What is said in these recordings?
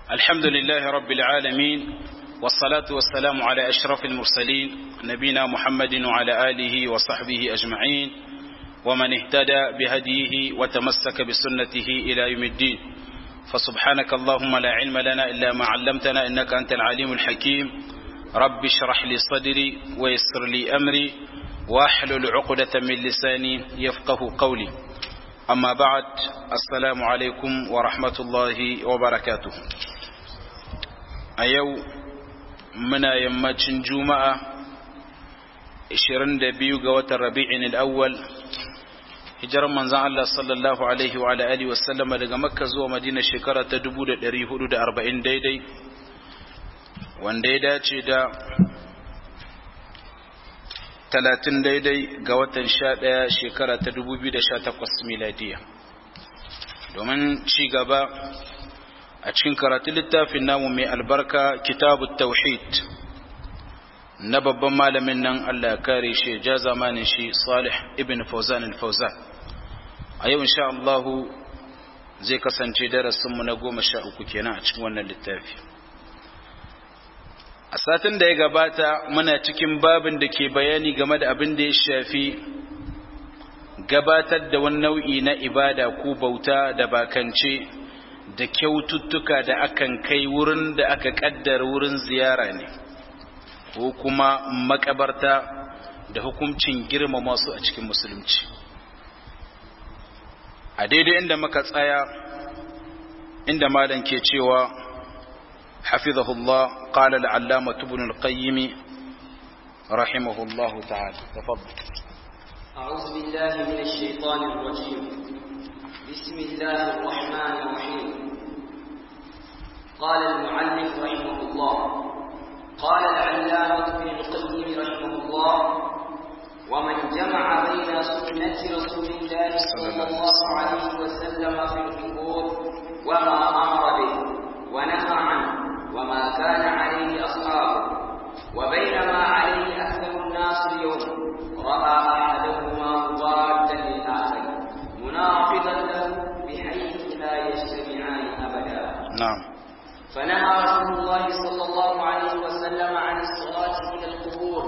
الحمد لله رب العالمين والصلاة والسلام على أشرف المرسلين نبينا محمد وعلى آله وصحبه أجمعين ومن اهتدى بهديه وتمسك بسنته إلى يوم الدين فسبحانك اللهم لا علم لنا إلا ما علمتنا إنك أنت العليم الحكيم رب اشرح لي صدري ويسر لي أمري واحلل عقدة من لساني يفقه قولي أما بعد السلام عليكم ورحمة الله وبركاته أيو منا يمتشن جمعة 22 ga watan Rabi'in al-Awwal hijirar manzon Allah sallallahu alaihi wa alihi wa sallama daga Makka zuwa Madina shekara ta 1440 daidai wanda ya dace da 30 daidai ga watan 11 shekara ta 2018 miladiya domin ci gaba a cikin karatun littafin namu mai albarka kitabut tauhid na babban malamin nan Allah ya kare shi ja zamanin shi Salih ibn Fawzan al-Fawzan a yau insha Allah zai kasance darasin mu na 13 kenan a cikin wannan littafi a satin da ya gabata muna cikin babin da ke bayani game da abin da ya shafi gabatar da wani nau'i na ibada ko bauta da bakance da kyaututtuka da akan kai wurin da aka kaddara wurin ziyara ne ko kuma makabarta da hukuncin girmama su a cikin musulunci a daidai inda muka tsaya inda malam ke cewa hafizahullah qala al-allama ibn al-qayyim rahimahullah ta'ala tafaddal أعوذ بالله من الشيطان الرجيم بسم الله الرحمن الرحيم قال المعلم رحمه الله قال العلامة ابن القيم رحمه الله ومن جمع بين سنة رسول الله صلى الله عليه وسلم في القبور وما أمر به ونهى عنه وما كان عليه أصحابه وبين ما عليه أكثر الناس اليوم رأى أحدهما مضادا للآخر مناقضا له بحيث لا يجتمعان أبدا نعم فنهى رسول الله صلى الله عليه وسلم عن الصلاة إلى القبور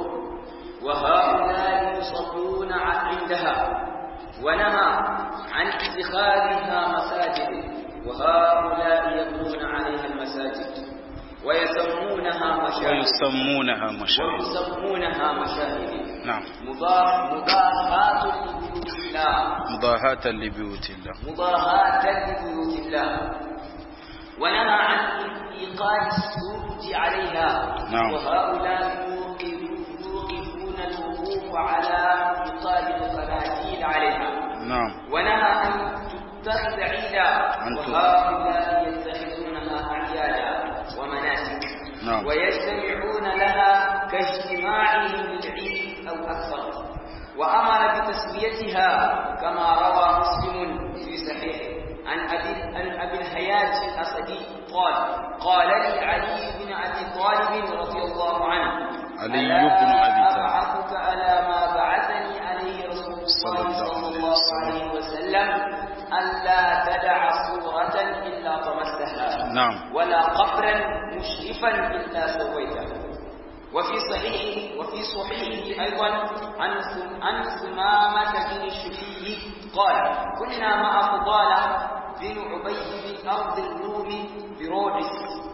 وهؤلاء يصلون عندها ونهى عن اتخاذها مساجد وهؤلاء يبنون عليها المساجد ويسمونها مشاهد ويسمونها مشاهد ويسمونها مشاهد نعم مضاهاة لبيوت الله مضاهاة لبيوت الله مضاهاة لبيوت الله ونهى عن إيقاد السجود عليها نعم. وهؤلاء يوقفون الوقوف على إيقاد القناديل عليها نعم ونهى أن تتخذ عيدا أن تتخذ. وهؤلاء يتخذونها أعيادا ومناسك نعم. ويجتمعون لها كاجتماعهم للعيد أو أكثر وأمر بتسويتها كما روى مسلم في صحيحه عن أبي عن أبي الحياة الأسدي قال قال لي علي بن أبي طالب رضي الله عنه علي ألا بن أبي طالب. أبعثك على ما بعثني عليه رسول صلى الله الله صلى عليه الله وسلم. عليه وسلم ألا تدع صورة إلا طمستها نعم ولا قبرا مشرفا إلا سويته وفي صحيح وفي صحيحه أيضا عن عن ثمامة بن الشفي قال كنا مع فضالة بن عبيد بن أرض الروم برودس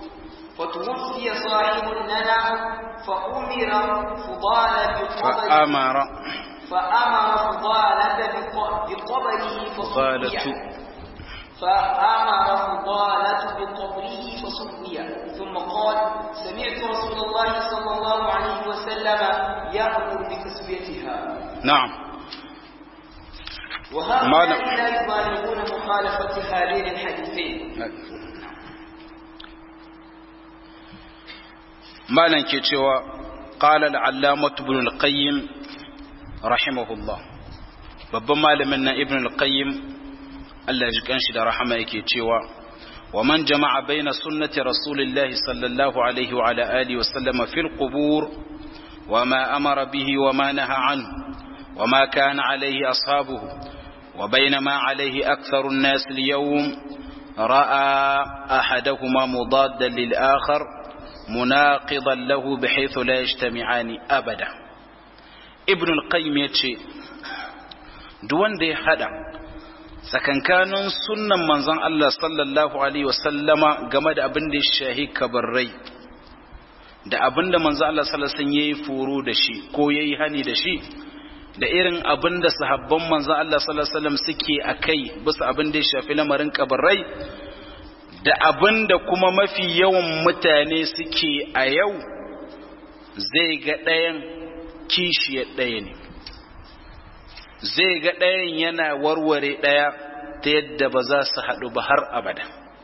فتوفي صاحب لنا فأمر فضالة بقبره فأمر فأمر فضالة بق- بقبره فضالة فصفي فأمر فضالة بقبره فصفي ثم قال سمعت رسول الله صلى الله عليه وسلم يأمر بتسويتها نعم وهؤلاء ماذا؟ لا يبالغون مخالفة هذين الحديثين malan ke cewa qala al-allamah ibn al-qayyim rahimahullah babban malamin nan ibn al-qayyim Allah ji kanshi da rahama yake cewa wa man jama'a baina sunnati rasulillahi sallallahu alaihi wa ala alihi wa sallama fil qubur wa ma amara bihi wa ma naha anhu wa ma kana alaihi ashabuhu wa baina ma alaihi aktharu an-nas al-yawm رأى أحدهما مضادا للآخر مناقضا له بحيث لا يجتمعان أبدا ابن القيم يتشي دوان دي حدا sakankanin sunnan manzon Allah sallallahu alaihi wasallama game da abin da ya shahi kabarrai da abin da manzon Allah sallallahu alaihi wasallam yayi furo da shi ko yayi hani da shi da irin abin da sahabban manzon Allah sallallahu alaihi wasallam suke akai bisa abin da ya shafi lamarin kabarrai da abin da kuma mafi yawan mutane suke a yau zai ga ɗayan kishiyar ɗaya ne zai ga ɗayan yana warware ɗaya ta yadda ba za su haɗu ba har abada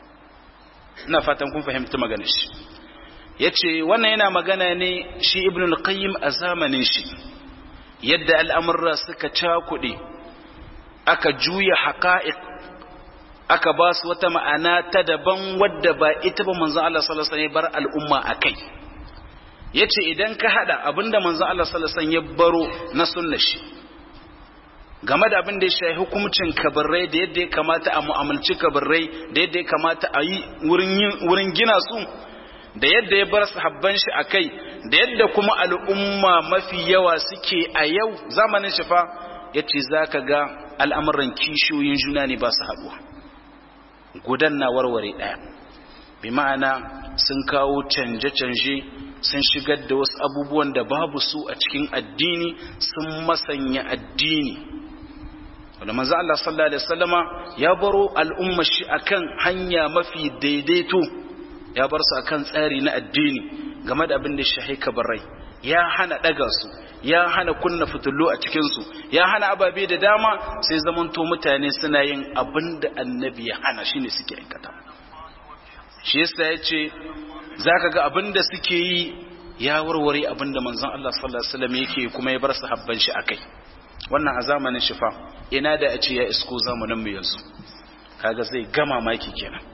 ina fatan kun fahimci maganar shi ya ce wannan yana magana ne shi ibn al-qayyim a zamanin shi yadda al'amurra suka cakuɗe aka juya haƙa'iq aka ba su wata ma'ana ta daban wadda ba ita ba manzon Allah sallallahu alaihi wasallam bar al'umma akai yace idan ka hada abinda manzon Allah sallallahu alaihi wasallam ya baro na sunnar shi game da abin da ya shafi hukumcin kabarrai da yadda ya kamata a mu'amalci kabarrai da yadda ya kamata a yi wurin gina su da yadda ya bar sahabban shi a kai da yadda kuma al'umma mafi yawa suke a yau zamanin shi fa ya ce za ka ga al'amuran kishiyoyin juna ne ba su haɗuwa gudan na warware ɗaya bi ma'ana sun kawo canje-canje sun shigar da wasu abubuwan da babu su a cikin addini sun masanya addini wanda manzo Allah sallallahu alaihi wasallama ya baro al'umma shi akan hanya mafi daidaito ya bar su akan tsari na addini game da abin da shahi kabarai ya hana daga su ya hana kunna fitullu a cikin su ya hana ababe da dama sai zamanto mutane suna yin abin da annabi ya hana shine suke aikata shi yasa yace zaka ga abin da suke yi ya warware abin da manzon Allah sallallahu alaihi wasallam yake kuma ya bar sahabban shi akai wannan a zamanin shifa ina da a ce ya isko zamanin mu yanzu kaga zai gama maki kenan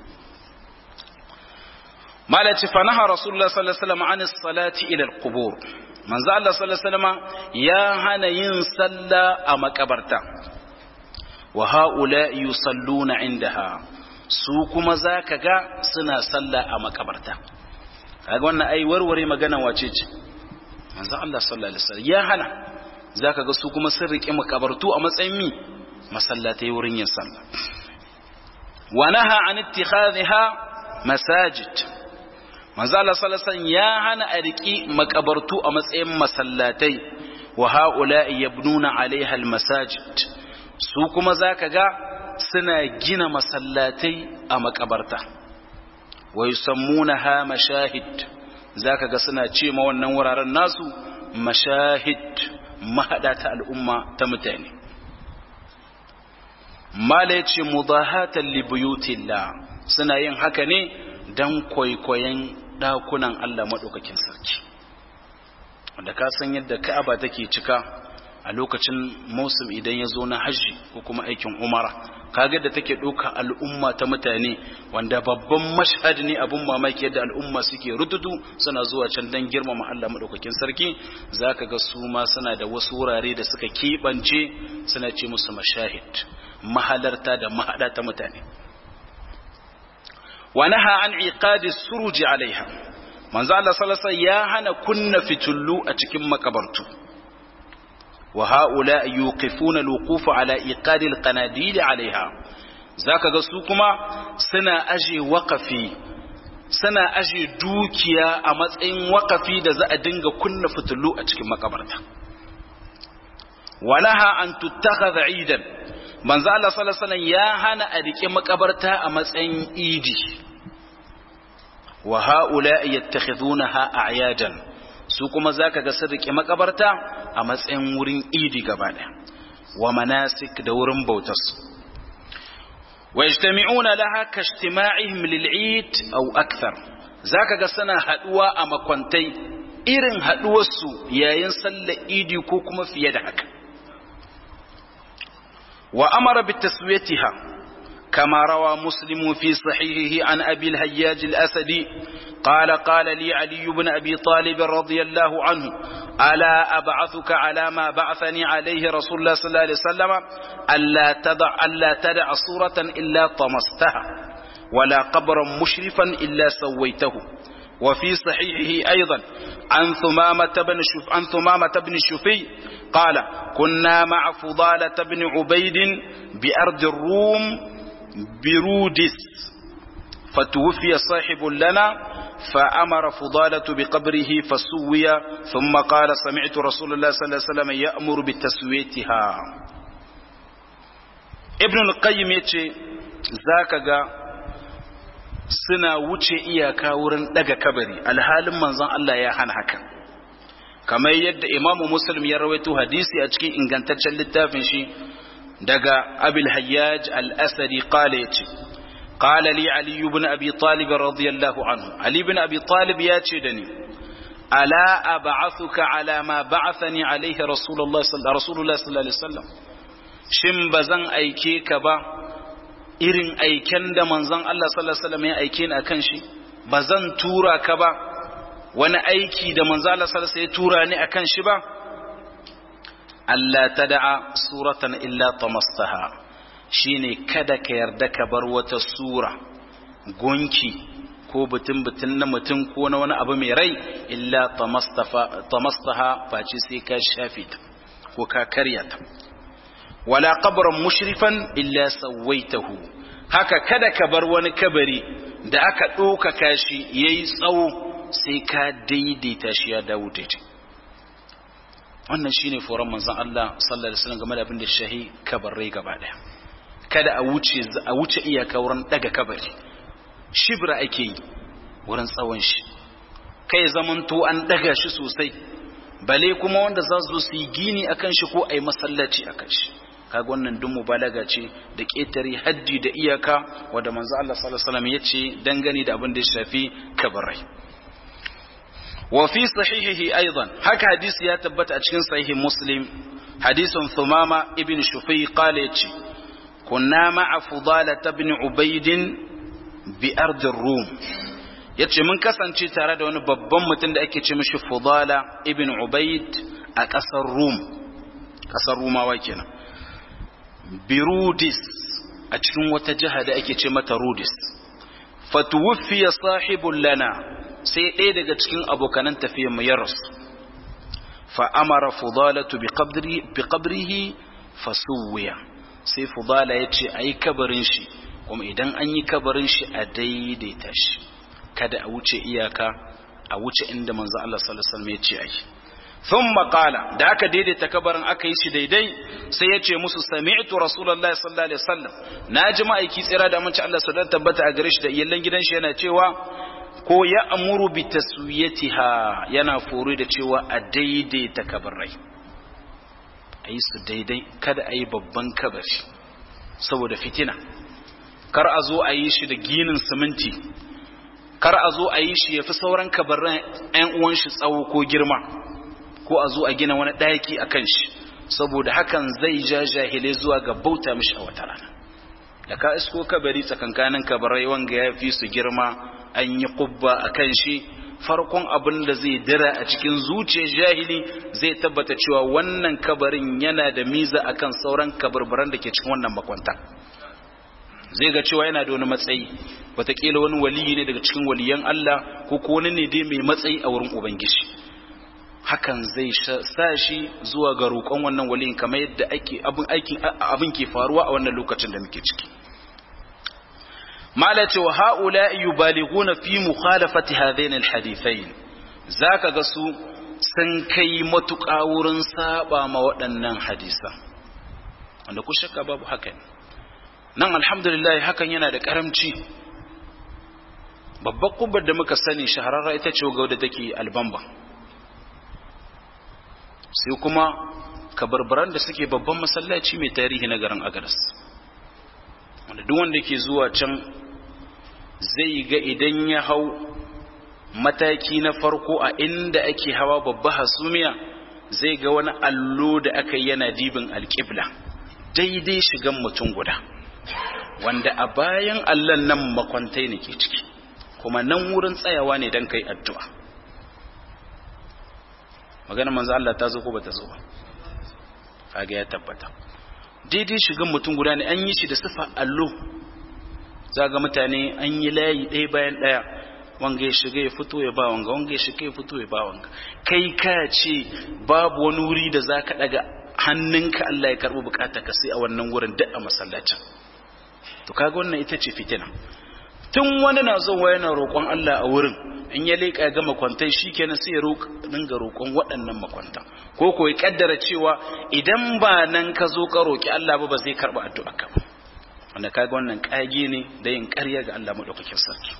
malaci fa naha rasulullah sallallahu alaihi wasallam an salati ila alqubur manzo Allah sallallahu alaihi wasallam ya hana yin salla a makabarta wa haula yusalluna indaha su kuma zaka ga suna salla a makabarta kaga wannan ai warware magana wace ce manzo Allah sallallahu alaihi wasallam ya hana zaka ga su kuma sun rike makabartu a matsayin mi masallatai wurin yin sallah wa naha an ittikhadha masajid manzo Allah sallallahu alaihi wasallam ya hana a riki makabartu a matsayin masallatai wa haula yabnuna alaiha almasajid su kuma zaka ga suna gina masallatai a makabarta wa yusammunaha mashahid zaka ga suna ce ma wannan wuraren nasu mashahid mahada ta al'umma ta mutane mala ya ce mudahatan libuyutillah suna yin haka ne don kwaikwayon ɗakunan Allah maɗaukakin sarki wanda ka san yadda ka'aba take cika a lokacin musim idan ya zo na hajji ko kuma aikin umara kaga da take ɗauka al'umma ta mutane wanda babban mashhad ne abun mamaki yadda al'umma suke rututu suna zuwa can don girmama Allah maɗaukakin sarki zaka ga su ma suna da wasu wurare da suka keɓance suna ce musu mashahid mahalarta da mahada ta mutane wa naha an iqadi suruji alaiha manzo Allah sallallahu alaihi ya hana kunna fitullu a cikin makabartu wa haula yuqifuna alwuquf ala iqadi alqanadil alaiha zaka ga su kuma suna aje waqafi suna aje dukiya a matsayin waqafi da za a dinga kunna fitullu a cikin makabarta wa naha an tuttakhadha idan manzo Allah sallallahu alaihi ya hana a rike makabarta a matsayin idi wa haula yattakhidunaha a'yadan su kuma zaka ga sun rike makabarta a matsayin wurin idi gaba daya wa manasik da wurin bautar su wa yajtami'una laha kashtima'ihim lil'id aw akthar zaka ga suna haduwa a makwantai irin haduwar su yayin sallar idi ko kuma fiye da haka وأمر بتسويتها كما روى مسلم في صحيحه عن أبي الهياج الأسدي قال قال لي علي بن أبي طالب رضي الله عنه ألا أبعثك على ما بعثني عليه رسول الله صلى الله عليه وسلم ألا تدع, ألا تدع صورة إلا طمستها ولا قبرا مشرفا إلا سويته وفي صحيحه أيضا عن ثمامة بن شف عن ثمامة بن شفي قال كنا مع فضالة بن عبيد بأرض الروم برودس فتوفي صاحب لنا فأمر فضالة بقبره فسوي ثم قال سمعت رسول الله صلى الله عليه وسلم يأمر بتسويتها ابن القيم يتشي ذاك suna wuce iyaka wurin daga kabari alhalin manzon Allah ya hana haka kamar yadda imamu muslim ya rawaito hadisi a cikin ingantaccen littafin shi daga abil hayyaj al-asadi qala yace qala li ali ibn abi talib radiyallahu anhu ali ibn abi talib yace da ni ala ab'athuka ala ma ba'athani alayhi rasulullah sallallahu alaihi wasallam shin bazan aike ka ba irin aiken da manzon Allah sallallahu alaihi wasallam ya aike ni akan shi bazan tura ka ba wani aiki da manzon Allah sallallahu alaihi wasallam ya tura ni akan shi ba Allah tada'a suratan illa tamastaha shine kada ka yarda ka bar wata sura gonki ko butun butun na mutum ko na wani abu mai rai illa tamastaha face sai ka shafe ta ko ka karya ta wala qabran mushrifan illa sawaitahu haka kada ka bar wani kabari da aka ɗaukaka shi yayi tsawo sai ka daidaita shi ya dawo daidai wannan shine foran manzon Allah sallallahu alaihi wasallam game da abin da shahi kabarai gaba daya kada a wuce a wuce iyaka wurin daga kabari shibra ake yi wurin tsawon shi kai zamanto an daga shi sosai bale kuma wanda za su su yi gini akan shi ko a yi masallaci akan shi kaga wannan duk mubalaga ce da ƙetare haddi da iyaka wanda manzo Allah sallallahu alaihi wasallam yace dangane da abin da ya shafi kabarai wa fi sahihihi aidan haka hadisi ya tabbata a cikin sahihi muslim hadisin thumama ibn shufai qala yace kunna ma'a fudala ibn ubayd bi ard rum yace mun kasance tare da wani babban mutum da ake ce mishi fudala ibn ubayd a ƙasar rum ƙasar rumawa kenan birudis a cikin wata jiha da ake ce mata rudis fatuwuffiya sahibun lana sai ɗaya daga cikin abokanan tafiyar mu ya rasu fa amara fudalatu bi qabrihi fasuwiya sai fudala ya ce a yi kabarin shi kuma idan an yi kabarin shi a daidaita shi kada a wuce iyaka a wuce inda manzo Allah sallallahu alaihi wasallam ya ce a yi thumma qala da aka daidaita kabarin aka yi shi daidai sai ya ce musu sami'tu rasulullahi sallallahu alaihi wasallam naji ma'aiki tsira da mace Allah sallallahu tabbata a gare shi da iyallan gidan shi yana cewa ko ya amuru bi taswiyatiha yana foro da cewa a daidaita kabarai a yi su daidai kada a yi babban kabari saboda fitina kar a zo a yi shi da ginin siminti kar a zo a yi shi ya fi sauran kabarin 'yan uwan shi tsawo ko girma ko a zo a gina wani ɗaki a kan shi saboda hakan zai ja jahilai zuwa ga bauta mishi a wata rana da ka isko kabari tsakankanin kabarai wanga ya fi su girma an yi kubba a kan shi farkon abin da zai dira a cikin zuciyar jahili zai tabbata cewa wannan kabarin yana da miza akan sauran kabarbaran da ke cikin wannan makwanta zai ga cewa yana da wani matsayi wataƙila wani waliyi ne daga cikin waliyan Allah ko ko wani ne dai mai matsayi a wurin ubangiji hakan zai sa shi zuwa ga roƙon wannan waliyin kamar yadda ake abin aikin abin ke faruwa a wannan lokacin da muke ciki mala ce wa haula yubalighuna fi mukhalafati hadain alhadithain zaka ga su sun kai matuƙa wurin saba ma waɗannan hadisan wanda ku shakka babu haka ne nan alhamdulillah hakan yana da karamci babbar kubbar da muka sani shahararra ita ce ga wadda take albamba sai kuma kabarbaran da suke babban masallaci mai tarihi na garin agadas wanda duk wanda ke zuwa can zai ga idan ya hau mataki na farko a inda ake hawa babba hasumiya zai ga wani allo da aka yi yana dibin alƙibla daidai shigan mutum guda wanda a bayan allon nan makwantai ne ke ciki kuma nan wurin tsayawa ne don kai addu'a magana manzo Allah ta zo ko ba ta zo ba kaga ya tabbata daidai shigan mutum guda ne an yi shi da sifa allo za ga mutane an yi layi ɗaya bayan ɗaya wanga ya shiga ya fito ya ba wanga wanga ya shiga ya fito ya ba wanga kai ka ce babu wani wuri da za ka ɗaga hannunka Allah ya karɓi bukata ka sai a wannan wurin duk a masallacin to kaga wannan ita ce fitina tun wani na zuwa yana roƙon Allah a wurin in ya leƙa ya ga makwantai shikenan sai ya dinga roƙon waɗannan makwanta ko ko ya kaddara cewa idan ba nan ka zo ka roƙi Allah ba ba zai karɓi addu'a ka ba wanda kaga wannan kage ne da yin ƙarya ga Allah madaukakin sarki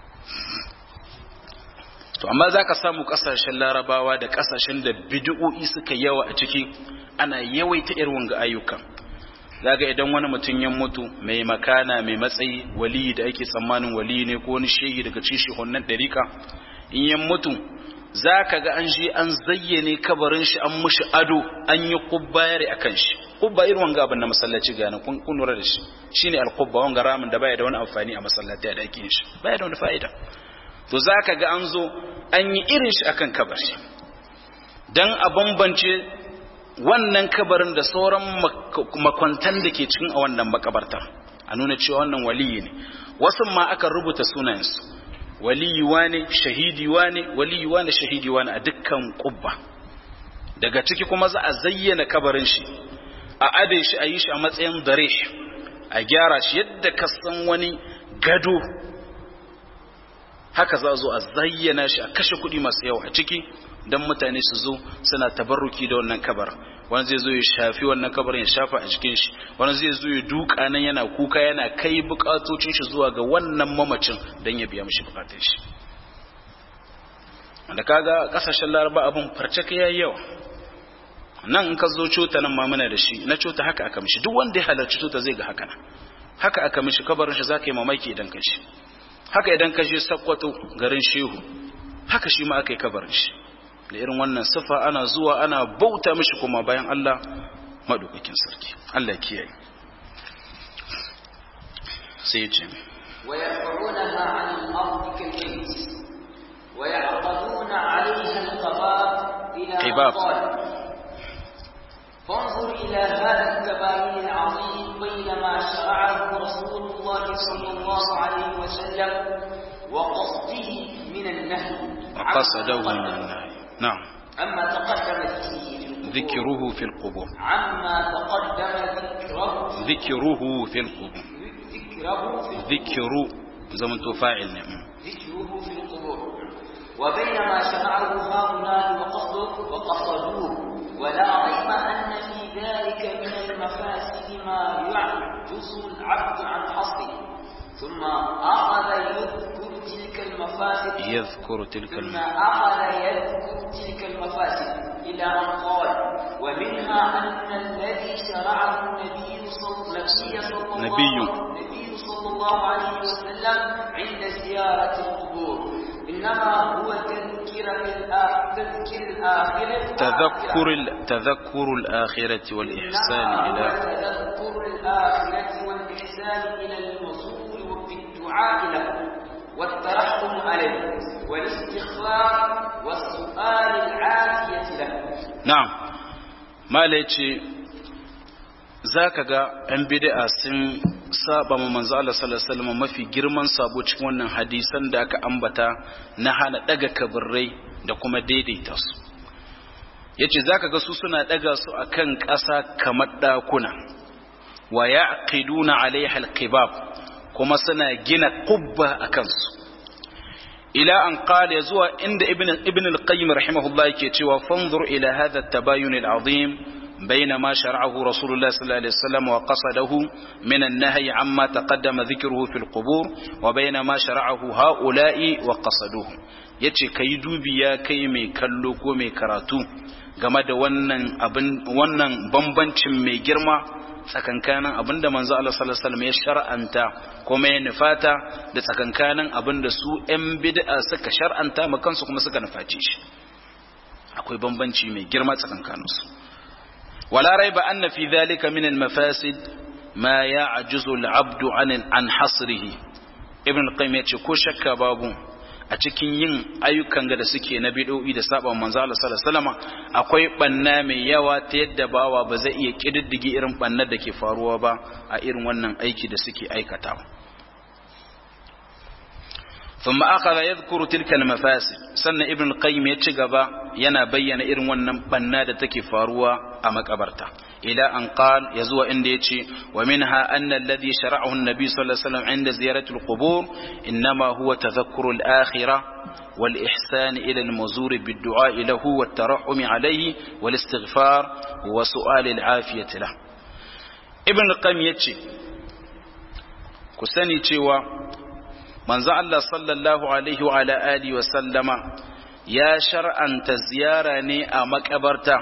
to amma zaka samu kasashen larabawa da kasashen da bid'o'i suka yawa a ciki ana yawaita irin wanga ayyukan zaga idan wani mutum ya mutu mai makana mai matsayi wali da ake tsammanin wali ne ko wani shehi daga cikin wannan dariƙa in ya mutu zaka ga an je an zayyane kabarin shi an mushi ado an yi kubbayar akan shi kubba irin wanga abin na masallaci ga nan kun kun lura da shi shine al-qubba wanga ramin da baya da wani amfani a masallaci da ake shi baya da wani fa'ida to zaka ga an zo an yi irin shi akan kabari dan a bambance wannan kabarin da sauran makwantan da ke cikin a wannan makabarta a nuna cewa wannan waliyi ne wasu ma aka rubuta sunayensu waliyi wane shahidi wane waliyi wane shahidi wane a dukkan kubba daga ciki kuma za a zayyana kabarin shi a ade shi a yi shi a matsayin dare a gyara shi yadda ka san wani gado haka za a zo a zayyana shi a kashe kuɗi masu yawa a ciki don mutane su zo suna tabarruki da wannan kabar wani zai zo ya shafi wannan kabarin ya shafa a jikin shi wani zai zo ya duka nan yana kuka yana kai bukatocin shi zuwa ga wannan mamacin don ya biya mishi bukatun shi da kaga kasashen laraba abin farcaka yayi yawa nan in ka zo cota nan ma muna da shi na cota haka aka mishi duk wanda ya halarci cota zai ga haka nan haka aka mishi kabarin shi zaka yi mamaki idan ka shi haka idan ka je sakkwato garin shehu haka shi ma aka yi kabarin shi da irin wannan sifa ana zuwa ana bauta mishi kuma bayan Allah madaukakin sarki Allah kiyaye sai ya ce ويرفعونها عن الأرض كالبيت ويعقدون عليها القباب إلى قباب. قال فانظر إلى هذا التباين العظيم بينما شرعه رسول الله صلى الله عليه وسلم وقصده من النهي وقصده عما من تقدم. النهي نعم أما تقدم ذكره ذكره في القبور عما تقدم ذكره ذكره في القبور ذكره في ذكر زمن فاعل نعم ذكره في القبور وبينما شرعه هؤلاء وقصده وقصدوه ولا ريب أن في ذلك من المفاسد ما يعجز العبد عن حصره ثم أخذ يذكر تلك المفاسد يذكر تلك ثم الم... أخذ يذكر تلك المفاسد إلى أن قال ومنها أن الذي شرعه النبي صلى النبي صلى الله نبي. النبي صلى الله عليه وسلم عند زيارة القبور إنما هو تذكر الآ- تذكر الآخرة تذكر ال... تذكر الآخرة والإحسان إنما هو إلى تذكر الآخرة والإحسان إلى الوصول وبالدعاء له والترحم عليه والاستغفار والسؤال العافية له na'am mala yace zaka ga yan bid'a sun saba ma manzo Allah sallallahu alaihi wasallam mafi girman sabo cikin wannan hadisan da aka ambata na hana daga kabirrai da kuma daidaita su yace zaka ga su suna daga su akan ƙasa kamar dakuna wa yaqiduna alaiha alqibab kuma suna gina qubba akan su ila an qala zuwa inda ibn ibn al-qayyim rahimahullah yake cewa fanzur ila hadha at-tabayun al-azim بين ما شرعه رسول الله صلى الله عليه وسلم وقصده من النهي عما تقدم ذكره في القبور وبين ما شرعه هؤلاء وقصدوه yace kai dubi ya kai mai kallo ko mai karatu game da wannan abin wannan bambancin mai girma tsakankanin abinda manzo Allah sallallahu alaihi wasallam ya shar'anta kuma ya nufata da tsakankanin abinda su ƴan bid'a suka shar'anta ma kansu kuma suka nufaci shi akwai bambanci mai girma tsakankanin su wala raiba anna fi dhalika min al-mafasid ma ya'juzu al-'abdu 'an an hasrihi ibn al-qayyim yace ko shakka babu a cikin yin ayyukan ga da suke na bid'o'i da saba manzo Allah sallallahu alaihi wasallam akwai banna mai yawa ta yadda bawa ba zai iya kididdige irin bannar da ke faruwa ba a irin wannan aiki da suke aikatawa ثم أخذ يذكر تلك المفاسد سنة ابن القيم يتشغب ينا بيّن إرن ونن بنادة كفاروا أما كبرتا إلى أن قال يزوى إنديتي ومنها أن الذي شرعه النبي صلى الله عليه وسلم عند زيارة القبور إنما هو تذكر الآخرة والإحسان إلى المزور بالدعاء له والترحم عليه والاستغفار وسؤال العافية له ابن القيم يتشي كساني تشيوا manzo Allah sallallahu alaihi wa ala alihi wa sallama ya shar'anta ziyara ne a makabarta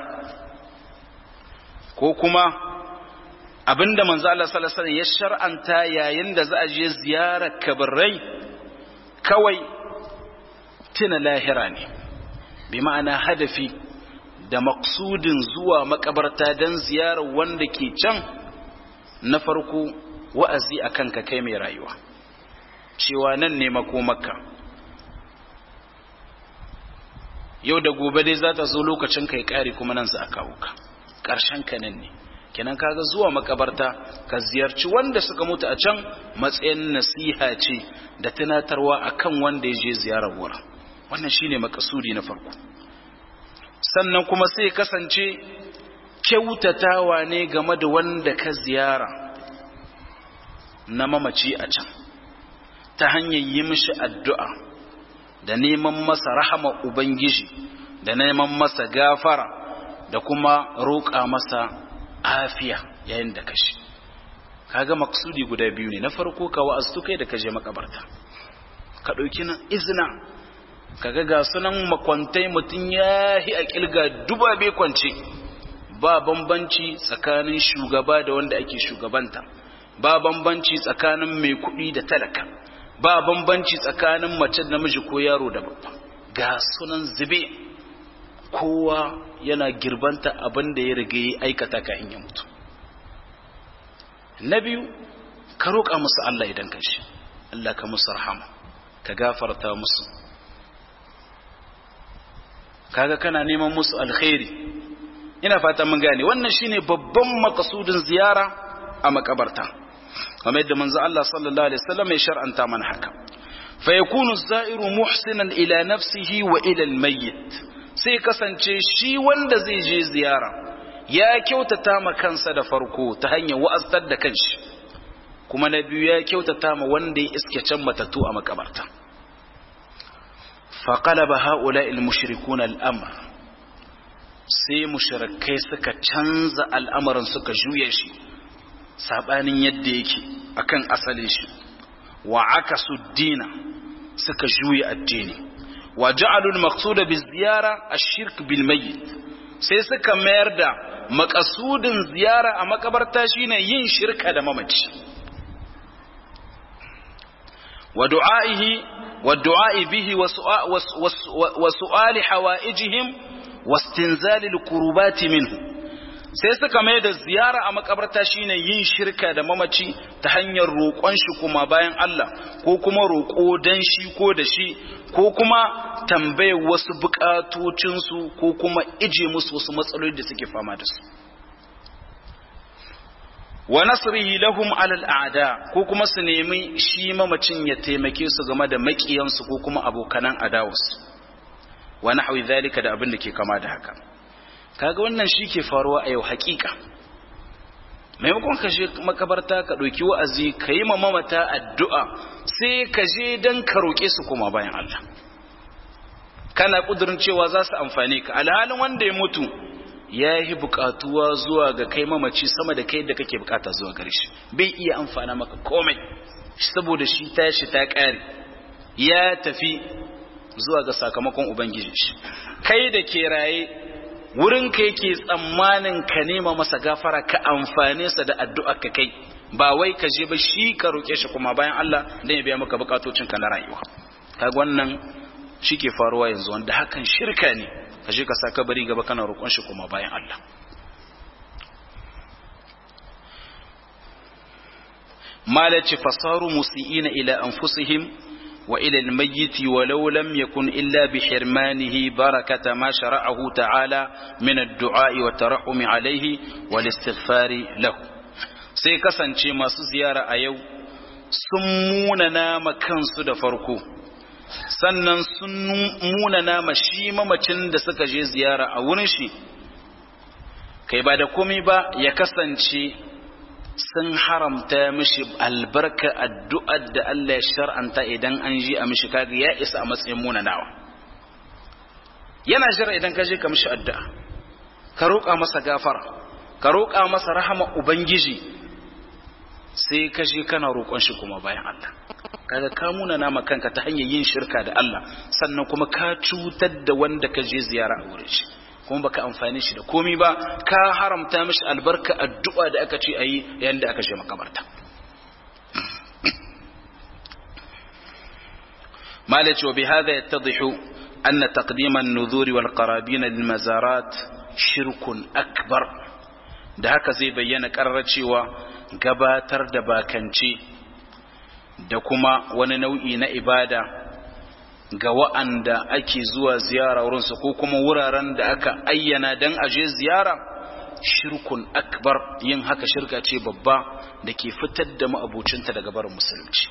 ko kuma abinda manzo Allah sallallahu alaihi ya shar'anta yayin da za a je ziyarar kabarai kawai tuna lahira ne bi ma'ana hadafi da maksudin zuwa makabarta don ziyarar wanda ke can na farko wa'azi akan ka kai mai rayuwa cewa nan ne makomarka yau da gobe dai za ta zo lokacin kai kare kuma nan za a kawo ka ƙarshen ka nan ne kenan kaga zuwa makabarta ka ziyarci wanda suka mutu a can matsayin nasiha ce da tunatarwa akan wanda ya je ziyarar wurin wannan shine makasudi na farko sannan kuma sai kasance kyautatawa ne game da wanda ka ziyara na mamaci a can ta hanyar yi mishi addu'a da neman masa rahama Ubangiji da neman masa gafara da kuma roƙa masa afiya yayin da kashi kaga maksudi guda biyu ne na farko ka wa'aztu kai da kaje makabarta ka ɗauki nan izina kaga ga sunan makwantai mutum ya yi a ƙilga duba bai kwance ba bambanci tsakanin shugaba da wanda ake shugabanta ba bambanci tsakanin mai kuɗi da talaka ba bambanci tsakanin mace namiji ko yaro da babba ga sunan zube kowa yana girbanta abin da ya riga ya aikata ka in ya mutu na biyu ka roƙa musu Allah idan ka shi Allah ka musu rahama ka gafarta musu kaga kana neman musu alkhairi ina fata mun gane wannan shine babban makasudin ziyara a makabarta kamar yadda manzo Allah sallallahu alaihi wasallam ya shar'anta mana haka fa yakunu zairu muhsinan ila nafsihi wa ila almayyit sai kasance shi wanda zai je ziyara ya kyautata ma kansa da farko ta hanyar wa'aztar da kanshi kuma na biyu ya kyautata ma wanda ya iske can matatu a makabarta fa qalaba haula almushrikuna al'amr sai mushrikai suka canza al'amarin suka juye shi sabanin yadda yake akan asalin shi wa akasu dina suka juya addini wa ja'alul maqsuda bi ziyara ash-shirk bil mayyit sai suka mayar da makasudin ziyara a makabarta shine yin shirka da mamaci wa du'aihi wa du'ai bihi wa su'ali hawaijihim wa istinzali al-qurbati minhu sai suka mai da ziyara a makabarta shine yin shirka da mamaci ta hanyar roƙon shi kuma bayan Allah ko kuma roƙo dan shi ko da shi ko kuma tambayar wasu buƙatocinsu ko kuma ije musu wasu matsaloli da suke fama da su wa nasrihi lahum alal a'da ko kuma su nemi shi mamacin ya taimake su game da maƙiyansu ko kuma abokanan adawarsu wa nahwi zalika da abin da ke kama da haka kaga wannan shi ke faruwa a yau hakika maimakon ka je makabarta ka ɗauki wa'azi ka yi mamata addu'a sai ka je don ka roƙe su kuma bayan Allah kana ƙudurin cewa za su amfani ka alhalin wanda ya mutu ya yi buƙatuwa zuwa ga kai mamaci sama da kai da kake buƙata zuwa gare shi bai iya amfana maka komai saboda shi tashi ta ƙare ya tafi zuwa ga sakamakon ubangiji shi kai da ke raye wurin ka yake tsammanin ka nema masa gafara ka amfane sa da addu'a ka kai ba wai ka je ba shi ka roke shi kuma bayan Allah dan ya biya maka bukatocin ka na rayuwa kaga wannan shike faruwa yanzu wanda hakan shirka ne ka je ka sa kabari gaba kana roƙon shi kuma bayan Allah malaci fasaru musiina ila anfusihim وإلى الميت ولو لم يكن إلا بحرمانه بركة ما شرعه تعالى من الدعاء والترحم عليه والاستغفار له sai kasance masu ziyara a yau sun munana kansu da farko sannan sun munana ma shi mamacin da suka je ziyara a wurin shi kai ba da komai ba ya kasance sun haramta mishi albarka addu'ar da Allah ya shar'anta idan an ji a mishi kaga ya isa a matsayin munanawa yana jira idan ka je ka mishi addu'a ka roƙa masa gafara ka roƙa masa rahama ubangiji sai ka je kana roƙon shi kuma bayan Allah kaga ka munana ma kanka ta hanyar yin shirka da Allah sannan kuma ka cutar da wanda ka je ziyara a wurin shi kuma baka amfani shi da komi ba ka haramta mishi albarka addu'a da aka ce ayi yayin da aka je makabarta malaci wa bihadha yattadhihu anna taqdim an-nudhur wal qarabin lil mazarat shirkun akbar da haka zai bayyana karrar cewa gabatar da bakanci da kuma wani nau'i na ibada ga wa'anda ake zuwa ziyara wurinsu ko kuma wuraren da aka ayyana don aje ziyara shirkun akbar yin haka shirka ce babba da ke fitar da ma'abucinta daga barin musulunci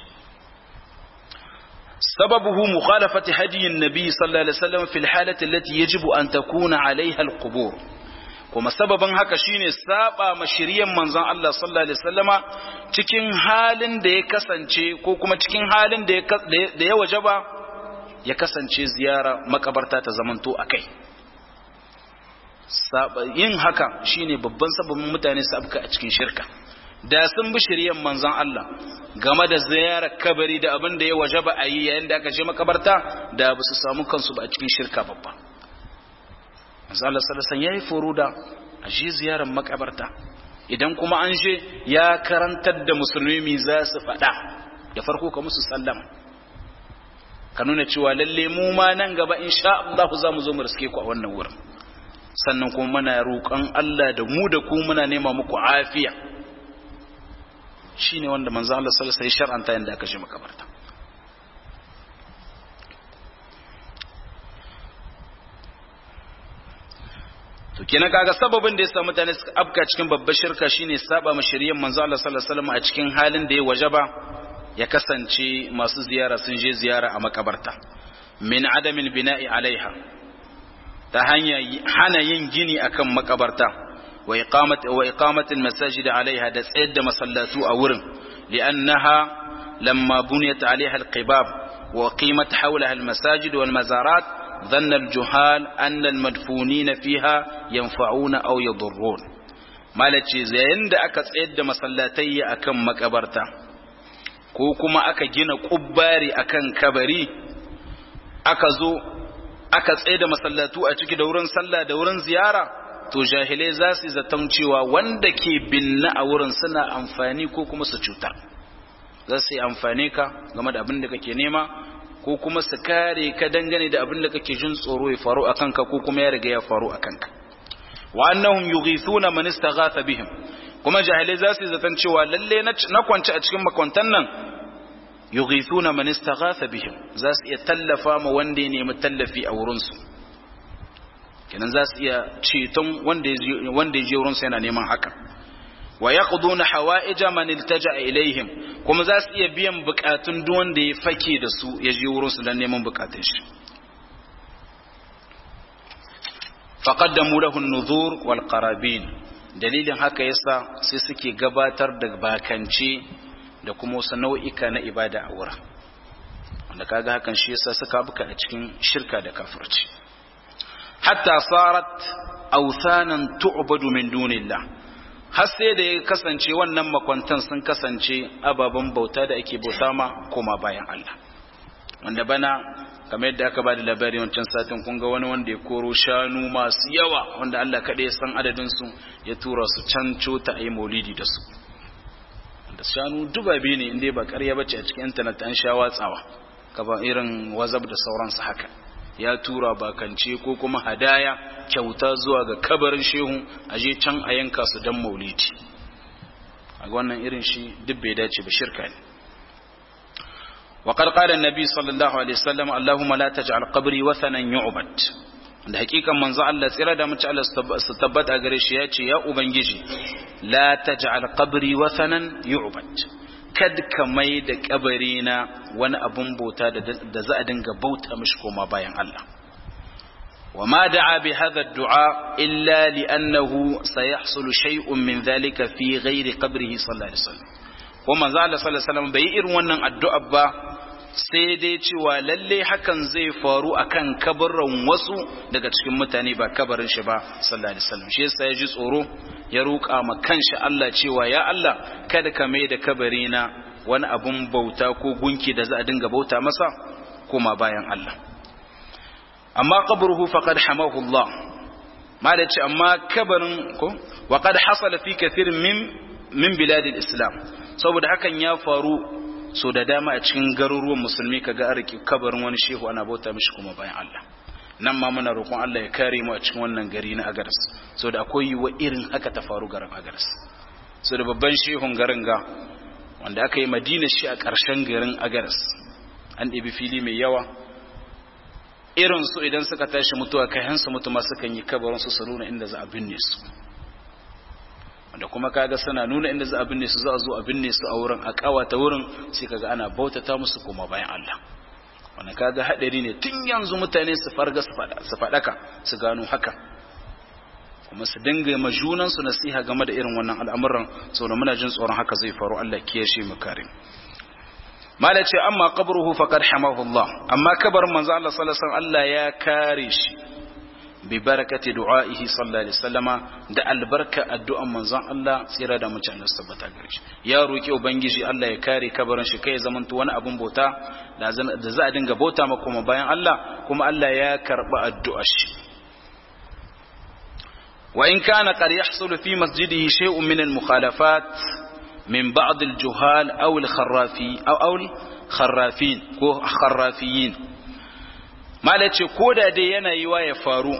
sababuhu mukhalafati hadiyin nabi sallallahu alaihi wasallam fil halati allati yajibu an takuna alaiha alqubur kuma sababin haka shine saba ma shiryan manzon Allah sallallahu alaihi wasallama cikin halin da ya kasance ko kuma cikin halin da ya wajaba ya kasance ziyara makabarta ta zamanto a kai yin haka shine babban sababin mutane su abka a cikin shirka da sun bi shiryan manzon Allah game da ziyarar kabari da abin da ya wajaba a yi yayin da aka je makabarta da ba su samu kansu ba a cikin shirka babba manzon Allah sallallahu alaihi yayi furuda a je ziyarar makabarta idan kuma an je ya karantar da musulmi za su faɗa da farko ka musu sallama ka nuna cewa lalle mu ma nan gaba insha Allah za mu zo mu riske ku a wannan wurin sannan kuma muna roƙon Allah da mu da ku muna nema muku afiya shine wanda manzo Allah sallallahu alaihi wasallam shar'anta yanda aka je makabarta to kenan kaga sababin da yasa mutane suka afka cikin babbar shirka shine saba ma shari'ar manzo Allah sallallahu alaihi wasallam a cikin halin da ya wajaba ya kasance masu ziyara sun je ziyara a makabarta min adamin bina'i alaiha ta hanya hana yin gini akan makabarta wa iqamat wa iqamatil masajid alaiha da tsayar da masallatu a wurin li'annaha lamma buniyat alaiha alqibab wa qimat hawlaha almasajid wal mazarat dhanna aljuhal anna almadfunin fiha yanfa'una aw yadurrun malace yayin da aka tsayar da masallatai akan makabarta ko kuma aka gina kubbari akan kabari aka zo aka tsaye da masallatu a ciki da wurin sallah da wurin ziyara to jahilai za su zaton cewa wanda ke binna a wurin suna amfani ko kuma su cutar za su yi amfani ka game da abin da kake nema ko kuma su kare ka dangane da abin da kake jin tsoro ya faru a kanka ko kuma ya riga ya faru a kanka wa annahum yughithuna man istaghatha bihim kuma jahilai za su zaton cewa lalle na kwance a cikin makwantan nan yughithuna man istaghatha bihim za su iya tallafa ma wanda ya nemi tallafi a wurin su kenan za su iya ceton wanda ya wanda ya je wurin su yana neman haka wa yaqduna hawaija man iltaja ilaihim kuma za su iya biyan bukatun duk wanda ya fake da su ya je wurin su dan neman bukatun shi faqaddamu lahu an-nuzur wal qarabin dalilin haka yasa sai suke gabatar da bakance da kuma wasu nau'ika na ibada a wurin wanda kaga hakan shi yasa suka buka a cikin shirka da kafirci hatta sarat awthanan tu'badu min dunillah har sai da ya kasance wannan makwantan sun kasance ababen bauta da ake bauta ma koma bayan Allah wanda bana kamar yadda aka ba da labari wancan satin kun ga wani wanda ya koro shanu masu yawa wanda Allah kaɗai ya san adadin su ya tura su can cota a yi maulidi da su da shanu dubabe ne inda ba ƙarya bace a cikin intanet an sha watsawa kaba irin wazab da sauransu haka ya tura bakance ko kuma hadaya kyauta zuwa ga kabarin shehu a je can a yanka su dan maulidi a wannan irin shi duk bai dace ba shirka ne وقد قال النبي صلى الله عليه وسلم اللهم لا تجعل قبري وثنا يعبد da hakikan manzo Allah tsira da mace Allah su tabbata gare shi ya ce ya ubangiji la taj'al qabri wathanan yu'bad kad ka mai da kabari na wani abun bauta da za a dinga bauta mishi koma bayan Allah وما دعا بهذا الدعاء إلا لأنه سيحصل شيء من ذلك في غير قبره صلى الله عليه وسلم وما زال صلى الله عليه وسلم بيئر ونن الدعاء با sai dai cewa lalle hakan zai faru akan kabarin wasu daga cikin mutane ba kabarin shi ba sallallahu alaihi wasallam shi yasa ya ji tsoro ya roƙa ma kanshi Allah cewa ya Allah kada ka mai da kabari na wani abun bauta ko gunki da za a dinga bauta masa kuma bayan Allah amma qabruhu faqad hamahu Allah malaci amma kabarin ko wa qad hasala fi kathir min min bilad islam saboda hakan ya faru so da dama a cikin garuruwan musulmi kaga an riki kabarin wani shehu ana bauta mishi kuma bayan Allah nan ma muna roƙon Allah ya kare mu a cikin wannan gari na Agadas so da akwai wa irin haka ta faru garin Agadas so da babban shehun garin ga wanda aka yi madina shi a ƙarshen garin Agadas an ɗebi fili mai yawa irin su idan suka tashi mutuwa kai hansu mutu ma sukan yi kabarin su su nuna inda za a binne su wanda kuma kaga suna nuna inda za a binne su za a zo a binne su a wurin a kawata wurin sai kaga ana bautata musu kuma bayan Allah wanda kaga hadari ne tun yanzu mutane su farga su fadaka su gano haka kuma su dinga ma junan su nasiha game da irin wannan al'amuran saboda muna jin tsoron haka zai faru Allah kiyashe mu kare mala ce amma qabruhu faqad hamahu Allah amma kabarin manzo Allah sallallahu alaihi wasallam Allah ya kare shi bi barakati du'aihi sallallahu alaihi wasallama da albarka addu'an manzon Allah tsira da mutane su tabbata gare shi ya roki ubangiji Allah ya kare kabarin shi kai zamanto wani abun bauta da za a dinga bauta ma kuma bayan Allah kuma Allah ya karba addu'ar shi wa in kana qad yahsulu fi masjidihi shay'un min al-mukhalafat من بعض الجهال أو الخرافي أو أو الخرافين كو خرافيين ما لتي كودا دي yana yiwa ya faru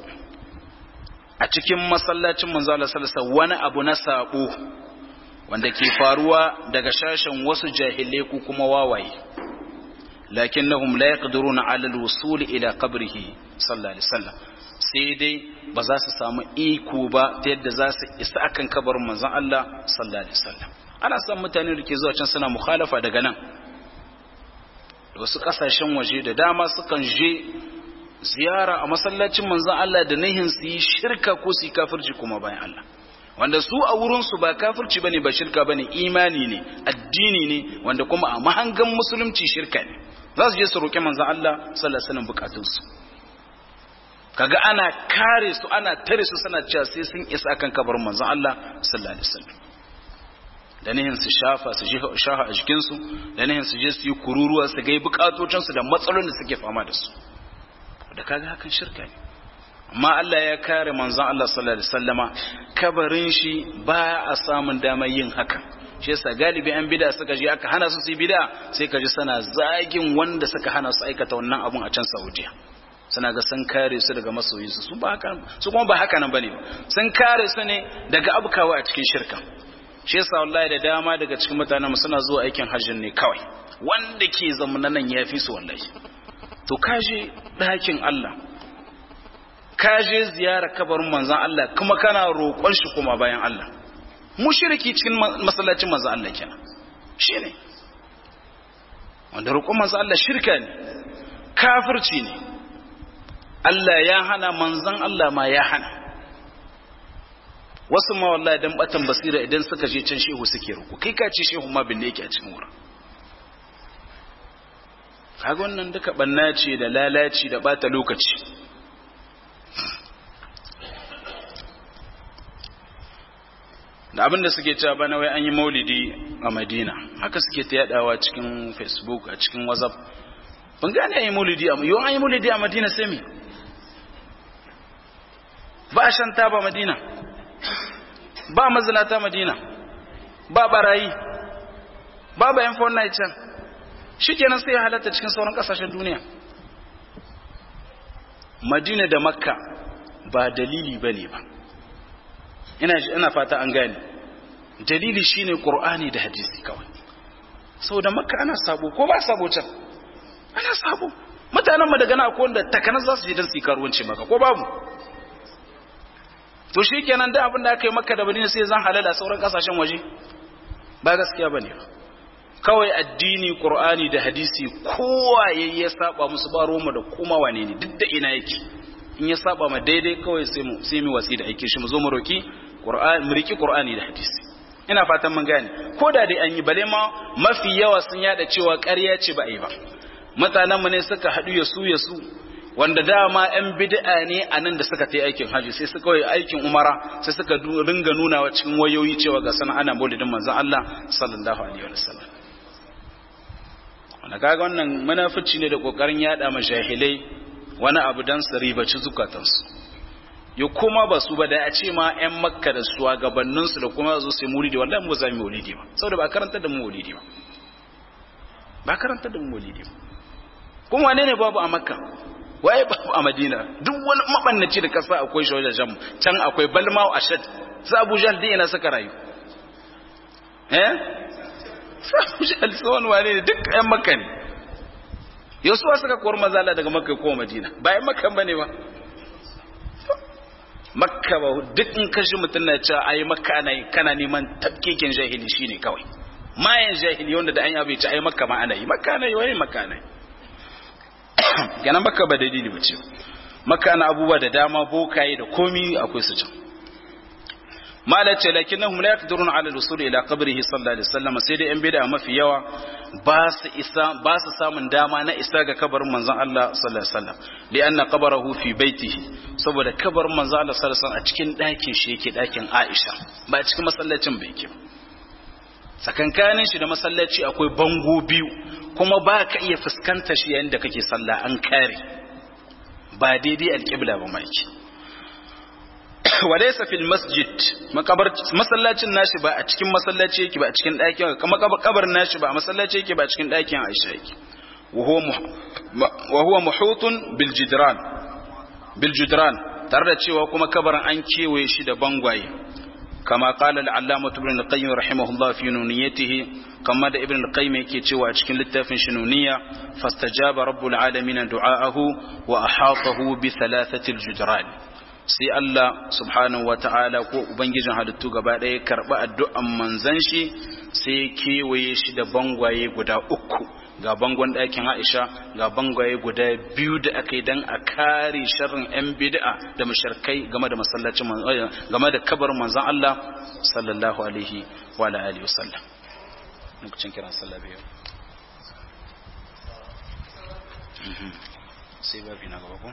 a cikin masallacin manzo Allah sallallahu alaihi wani abu na sabo wanda ke faruwa daga shashin wasu jahilai ko kuma wawaye lakinnahum la yaqdiruna ala alwusul ila qabrihi sallallahu alaihi wasallam sai dai ba za su samu iko ba ta yadda za su isa akan kabarin manzon Allah sallallahu alaihi wasallam ana san mutane da ke zuwa can suna mukhalafa daga nan da wasu kasashen waje da dama sukan je ziyara a masallacin manzon Allah da nihin su yi shirka ko su yi kafirci kuma bayan Allah wanda su a wurin su ba kafirci bane ba shirka bane imani ne addini ne wanda kuma a mahangan musulunci shirka ne za su je su roƙi manzon Allah sallallahu alaihi wasallam bukatunsu kaga ana kare su ana tare su suna cewa sai sun isa akan kabarin manzon Allah sallallahu alaihi wasallam da nihin su shafa su shafa a jikin su da nihin su je su yi kururuwa su gai bukatocin su da matsalolin da suke fama da su da kaga hakan shirka ne amma Allah ya kare manzon Allah sallallahu alaihi wasallama kabarin shi ba a samun damar yin haka shi yasa galibi an bid'a suka je aka hana su su yi bid'a sai ka ji sana zagin wanda suka hana su aikata wannan abun a can Saudiya suna ga sun kare su daga masoyinsu su ba haka su kuma ba haka nan bane sun kare su ne daga abkawa a cikin shirka shi yasa wallahi da dama daga cikin mutanen mu suna zuwa aikin hajjin ne kawai wanda ke zamana nan yafi su wallahi to kaje ɗakin Allah kaje ziyara kabarin manzon Allah kuma kana roƙon shi kuma bayan Allah mushriki cikin masallacin manzon Allah kenan shine wanda roƙon manzon Allah shirka ne kafirci ne Allah ya hana manzan Allah ma ya hana wasu ma wallahi dan batan basira idan suka je can shehu suke ruku kai ka ce shehu ma binne yake a cikin wurin kaga wannan duka banna ce da lalaci da bata lokaci da abinda suke cewa bana wai an yi maulidi a madina haka suke ta yadawa cikin facebook a cikin whatsapp ban gane an yi maulidi a yau an yi maulidi a madina sai me ba shan taba madina ba mazinata madina ba barayi ba bayan fauna can shi kenan sai ya halatta cikin sauran kasashen duniya madina da makka ba dalili ba ne ba ina fata an gane dalili shine qur'ani da hadisi kawai saboda makka ana sabo ko ba sabo can ana sabo mutanen mu daga na akwai wanda takanas za su je don su yi karuwanci maka ko babu to shi kenan da abin da aka yi maka da madina sai zan halala sauran kasashen waje ba gaskiya ba ne kawai addini qur'ani da hadisi kowa yayi ya saba musu ba roma da kuma wane ne duk da ina yake in ya saba ma daidai kawai sai mu sai mu wasi da aike shi mu zo mu roki qur'ani mu riki qur'ani da hadisi ina fatan mun gane ko da dai an yi bale ma mafi yawa sun yada cewa ƙarya ce ba a yi ba mutanen mu ne suka haɗu ya su ya su wanda dama yan bid'a ne a nan da suka ta aikin haji sai suka yi aikin umara sai suka ringa nuna wa cikin wayoyi cewa ga sana ana maulidin manzon Allah sallallahu alaihi wasallam wanda kaga wannan munafici ne da kokarin yada ma jahilai wani abu dan su ribaci zukatansu ya kuma ba su ba da a ce ma 'yan makka da su gabaninsu da kuma zo sai maulidi wallahi mu za mu maulidi ba saboda ba karanta da mu maulidi ba ba karanta da mu maulidi ba kuma wane ne babu a makka waye babu a madina duk wani mabannaci da kasa akwai shi wajen can akwai balma a shad su abu jahal din ina saka rayu eh su abu jahal su wani wane ne duk 'yan makka ne yau suwa suka kowar mazala daga makka ko madina ba 'yan makka ba ne ba makka ba duk in kashi mutum na cewa ai makka ana yi kana neman tafkekin jahili shine kawai mayan jahili wanda da an yabe ce ai makka ma ana yi makka ana yi wai makka ana yi gana makka ba dalili ba ce makka ana abubuwa da dama bokaye da komi akwai su can mala ce lakinnahum la yaqdiruna ala al-usul ila qabrihi sallallahu alaihi wasallam sai dai yan bid'a mafi yawa ba su isa ba su samun dama na isa ga kabarin manzon Allah sallallahu alaihi wasallam lianna qabrahu fi baitihi saboda kabarin manzon Allah sallallahu alaihi wasallam a cikin ɗakin shi yake ɗakin Aisha ba a cikin masallacin ba yake sakankanin shi da masallaci akwai bango biyu kuma ba ka iya fuskantar shi yayin da kake sallah an kare ba daidai alƙibla ba mai walaysa fil masjid makabar masallacin nashi ba a cikin masallaci yake ba a cikin ɗakin kuma kabarin nashi ba a masallaci yake ba a cikin ɗakin Aisha yake wa huwa muhutun bil jidran bil jidran tare da cewa kuma kabarin an kewaye shi da bangwaye kama qala al-allamah ibn al-qayyim rahimahullah fi nuniyatihi kama da ibn al-qayyim yake cewa a cikin littafin shi nuniya fastajaba rabbul alamin du'aahu wa ahatahu bi thalathati al-judran sai Allah subhanahu wa ta'ala ko Ubangijin halittu gaba ɗaya karɓi addu'an manzan shi sai kewaye shi da bangwaye guda uku ga bangon ɗakin Aisha ga bangwaye guda biyu da aka yi don a kare sharrin 'yan bid'a da masharkai game da masallacin game da kabarin manzan Allah sallallahu alaihi wa alihi wasallam lokacin kiran sallah biyu sai babi na gaba ko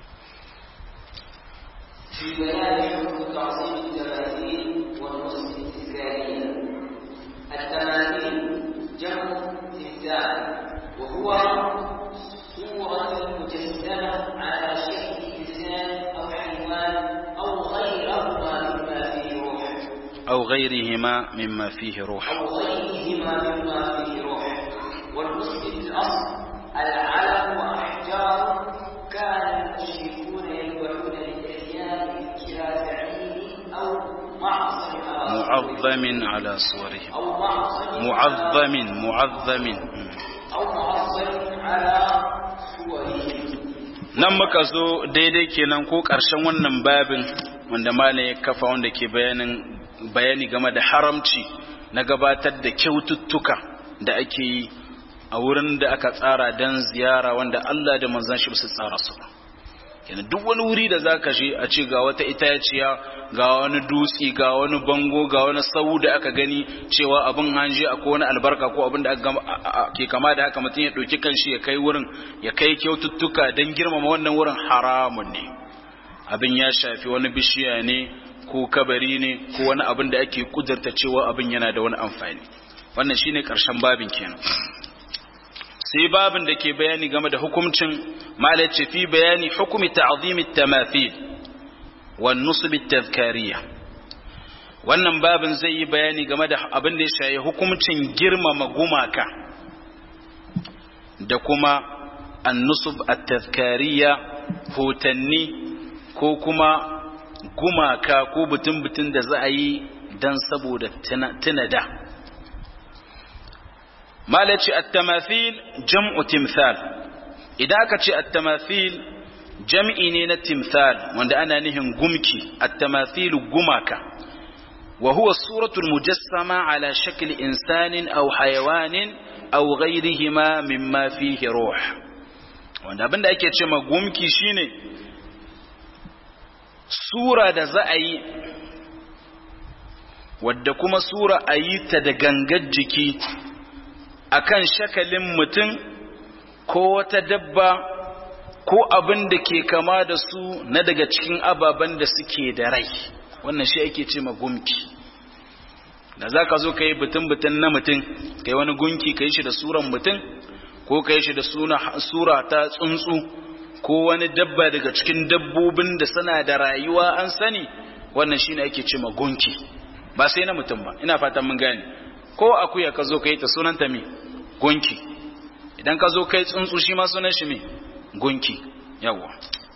في بيان حكم تعظيم التماثيل والنصب التذكارية التماثيل جمع تمثال وهو صورة مجسمة على شكل إنسان أو حيوان أو غيرهما مما فيه روح أو غيرهما مما فيه روح أو غيرهما مما فيه روح والنصب في الأصل العلم وأحجار كان المشركون يذبحون للأديان إلى زعيم أو معصم معظم على صوره أو معصم معظم معظم أو معصم على صوره nan muka zo daidai kenan ko ƙarshen wannan babin wanda malam ya kafa wanda ke bayanin bayani game da haramci na gabatar da kyaututtuka da ake yi a wurin da aka tsara don ziyara wanda Allah da manzan shi su tsara su ba kenan duk wani wuri da zaka je a ce ga wata itaciya ga wani dutsi ga wani bango ga wani sau da aka gani cewa abin hanje akwai wani albarka ko abin da ke kama da haka mutum ya ɗauki kanshi ya kai wurin ya kai kyaututtuka don girmama wannan wurin haramun ne abin ya shafi wani bishiya ne ko kabari ne ko wani abin da ake kudurta cewa abin yana da wani amfani wannan shine karshen babin kenan sai babin da ke bayani game da hukuncin malace fi bayani hukumi ta'zimi tamathil wa nusb tadhkariya wannan babin zai yi bayani game da abin da ya shayi hukuncin girmama gumaka da kuma an-nusb at-tadhkariya hotanni ko kuma gumaka ko butun-butun da za a yi dan saboda tuna da malaci at-tamathil jam'u timthal idan aka ce at-tamathil jam'i ne na timthal wanda ana nihin gumki at-tamathil gumaka wa huwa suratul mujassama ala shakli insanin aw hayawanin aw ghayrihima mimma fihi ruh wanda abinda ake ce ma gumki shine sura da za a yi wadda kuma sura a yi ta da gangar jiki akan shakalin mutum ko wata dabba ko abin da ke kama da su na daga cikin ababen da suke da rai wannan shi ake ce ma gumki da za ka zo ka yi butun-butun na mutum ka yi wani gunki ka yi shi da suran mutum ko ka yi shi da sura ta tsuntsu ko wani dabba daga cikin dabbobin da suna da rayuwa an sani wannan shi ne ake ce ma gunki ba sai na mutum ba ina fatan mun gane ko akuya ka zo ka yi ta sunanta me gunki idan ka zo kai tsuntsu shi ma sunan shi me gunki yawa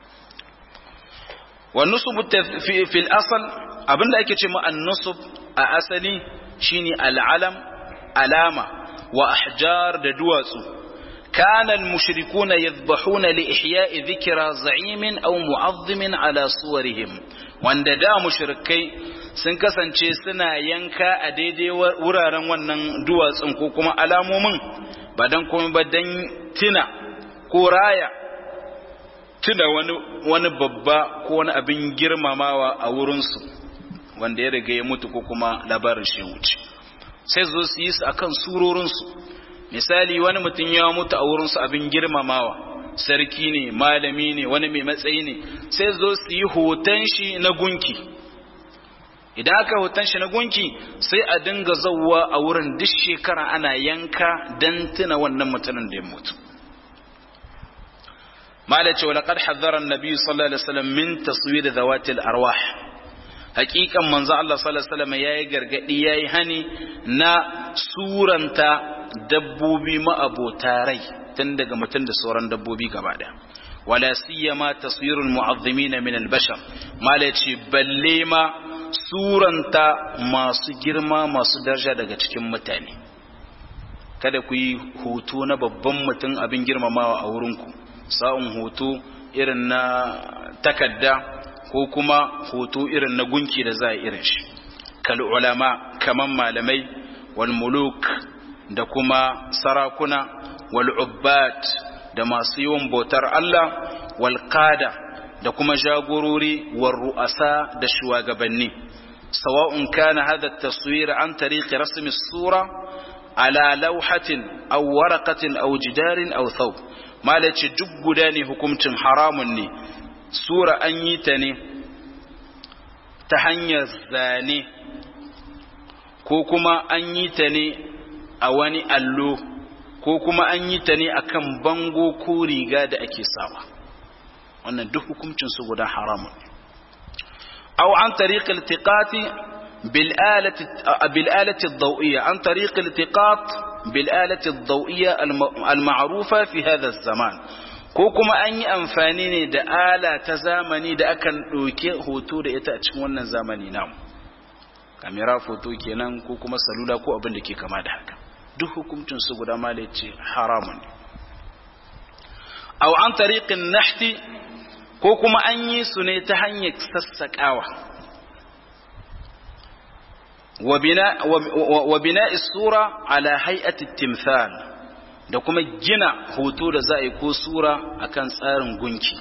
wa nusub fi al-asl abinda ake ce ma an-nusub a asali shine al-alam alama wa ahjar da duwatsu كان المشركون يذبحون لإحياء ذكرى زعيم أو معظم على صورهم وان دا مشركي sun kasance suna yanka a daidai wuraren wannan duwatsun ko kuma alamomin ba don kuma ba don tina ko raya tuna wani, wani babba ko wani abin girmamawa a wurinsu wanda ya riga ya mutu ko kuma labarin shi wuce sai zo su yi su akan surorinsu misali wani mutum ya mutu a wurinsu abin girmamawa sarki ne malami ne wani mai matsayi ne sai zo su yi hoton shi na gunki idan aka hoton shi na gunki sai a dinga zauwa a wurin duk shekara ana yanka don tuna wannan mutumin da ya mutu malace wa laqad hazzara an-nabi sallallahu alaihi wasallam min taswir zawatil arwah hakikan manzo Allah sallallahu alaihi wasallam yayi gargadi yayi hani na suranta dabbobi ma'abota rai tun daga mutum da sauran dabbobi gaba daya wala siyama taswirul mu'azzimin min al-bashar malaci balle ma suranta masu girma masu daraja daga cikin mutane kada ku yi hoto na babban mutum abin girmamawa a wurinku sa'un hoto irin na takadda ko kuma hoto irin na gunki da za a irin shi kal ulama kaman malamai wal muluk da kuma sarakuna wal ubbat da masu yawan bautar Allah wal qada da kuma jagorori wal ru'asa da shugabanni sawa'un kana hadha at-taswir an tariq rasm as-sura ala lawhatin aw waraqatin aw jidarin aw thawb malaci duk guda ne hukuncin haramun ne sura an yi ta ne ta hanyar zane ko kuma an yi ta ne a wani allo ko kuma an yi ta ne akan bango ko riga da ake sawa wannan duk hukuncin su guda haramun aw an tariq iltiqati bil alati bil alati ad-daw'iyya an tariq iltiqat bil alati ad-daw'iyya al ma'rufa fi hadha az-zaman ko kuma an yi amfani ne da ala ta zamani da akan ɗauke hoto da ita a cikin wannan zamani namu kamera foto kenan ko kuma salula ko abin da ke kama da haka duk hukuncin su guda malai ce haramun ne aw an tariqin nahti ko kuma an yi su ne ta hanyar sassaƙawa wa bina isura ala hay'ati timthal da kuma gina hoto da za a yi ko sura akan tsarin gunki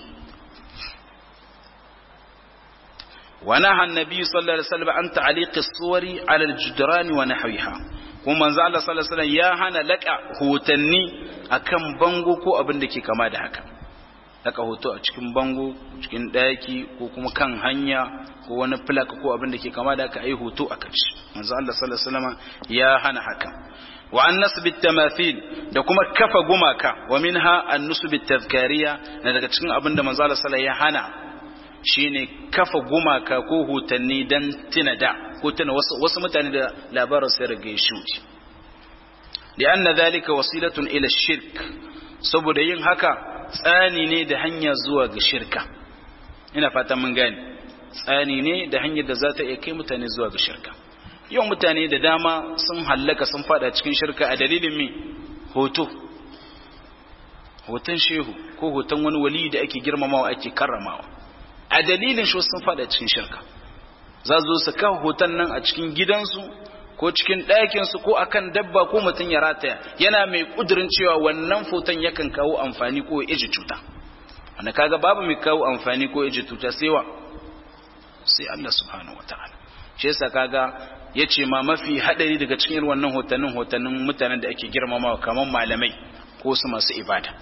ونهى النبي صلى الله عليه وسلم عن تعليق الصور على الجدران ونحوها kuma manzo Allah sallallahu alaihi wasallam ya hana laka hotanni akan bango ko abin da ke kama da haka laka hoto a cikin bango cikin daki ko kuma kan hanya ko wani plak ko abin da ke kama da haka ai hoto a kashi manzo Allah sallallahu alaihi wasallam ya hana haka wa an nasb tamathil da kuma kafa gumaka wa minha an nusb tadhkariya na daga cikin abin da manzo Allah sallallahu alaihi wasallam ya hana shine kafa gumaka ko hutanni dan tuna da ko tuna wasu, wasu mutane da labarin sai rage shuci li'anna dhalika wasilatun ila shirk saboda yin haka tsani ne da hanya zuwa ga shirka ina fatan mun gane tsani ne da hanyar da za ta iya kai mutane zuwa ga shirka yawan mutane da dama sun hallaka sun fada cikin shirka a dalilin mi hoto hoton shehu ko hoton wani wali da ake girmamawa ake karramawa a dalilin shi sun fada cikin shirka za zo su kawo hoton nan a cikin gidansu ko cikin ɗakinsu ko akan dabba ko mutum ya rataya yana mai ƙudurin cewa wannan foton yakan kawo amfani ko ya iji cuta wanda kaga babu mai kawo amfani ko iji cuta sai wa sai Allah subhanahu wataala shi yasa kaga yace ma mafi hadari daga cikin irin wannan hotannin hotannin mutanen da ake girmamawa kamar malamai ko su masu ibada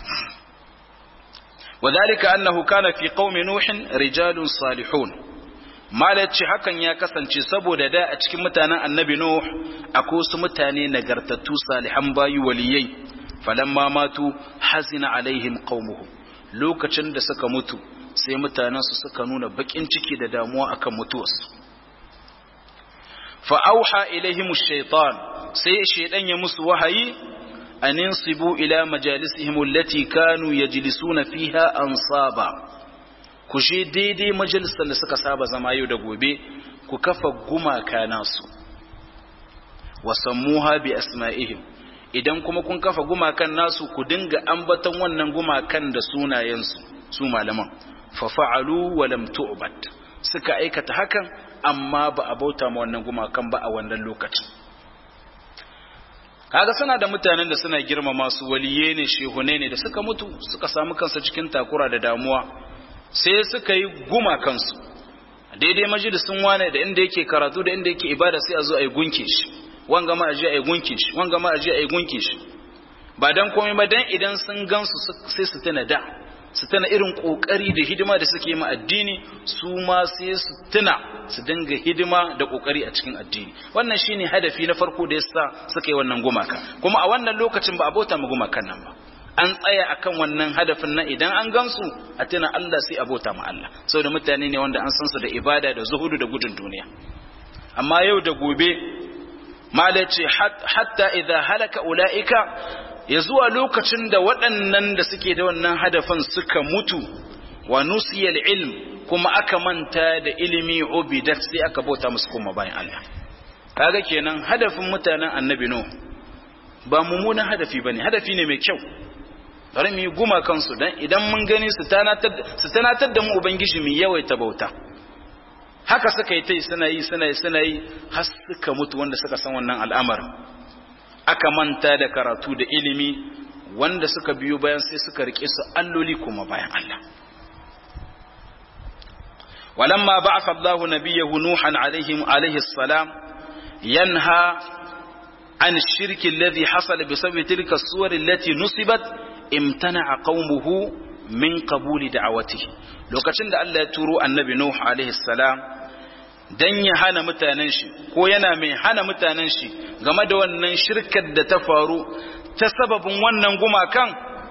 وذلك أنه كان في قوم نوح رجال صالحون malaci hakan ya kasance saboda da a cikin mutanen annabi Nuh akwai wasu mutane nagartattu salihan bayu waliyai falamma matu hazina alaihim qaumuhum lokacin da suka mutu sai mutanen su suka nuna bakin ciki da damuwa akan mutuwarsu fa auha ilaihim ash-shaytan sai shaydan ya musu wahayi an insibu ila majalisihim allati kanu yajlisuna fiha ansaba ku je daidai majalisar da suka saba zama yau da gobe ku kafa gumaka nasu wasammuha bi asma'ihim idan kuma kun kafa gumakan nasu ku dinga ambaton wannan gumakan da sunayensu su malaman fa fa'alu wa lam tu'bad suka aikata hakan amma ba a bauta ma wannan gumakan ba a wannan lokacin kaga suna da mutanen da suna girmama su waliye ne shehune ne da suka mutu suka samu kansa cikin takura da damuwa sai suka yi guma kansu daidai majalisun wane da inda yake karatu da inda yake ibada sai a zo a yi gunke shi wanga ma a je a yi gunke shi wanga ma a je a yi gunke shi ba dan komai ba dan idan sun gansu sai su tana da su tana irin kokari da hidima da suke ma addini su ma sai su tuna su dinga hidima da kokari a cikin addini wannan shine hadafi na farko da yasa suka yi wannan gumaka kuma a wannan lokacin ba a bauta ma gumakan nan ba an tsaya akan wannan hadafin nan idan an gansu a tuna Allah sai abota ma Allah saboda mutane ne wanda an san su da ibada da zuhudu da gudun duniya amma yau da gobe mala ce hatta idza halaka ulaika ya zuwa lokacin da waɗannan da suke da wannan hadafin suka mutu wa nusiyal ilm kuma aka manta da ilimi ubidat sai aka bauta musu kuma bayan Allah kaga kenan hadafin mutanen annabi no ba mummunan hadafi bane hadafi ne mai kyau bari mu yi guma kansu dan idan mun gani su tanatar da mu ubangiji mu yawaita bauta haka suka yi tai suna yi suna yi suna yi har suka mutu wanda suka san wannan al'amarin aka manta da karatu da ilimi wanda suka biyo bayan sai suka rike su alloli kuma bayan Allah ولما بعث الله نبيه نوحا عليه عليه السلام ينهى عن الشرك الذي حصل بسبب تلك الصور التي نصبت امتنع قومه من قبول دعوته lokacin da Allah ya turo annabi Nuh alaihi salam dan ya hana mutanen shi ko yana mai hana mutanen shi game da wannan shirkar da ta faru ta sababin wannan gumakan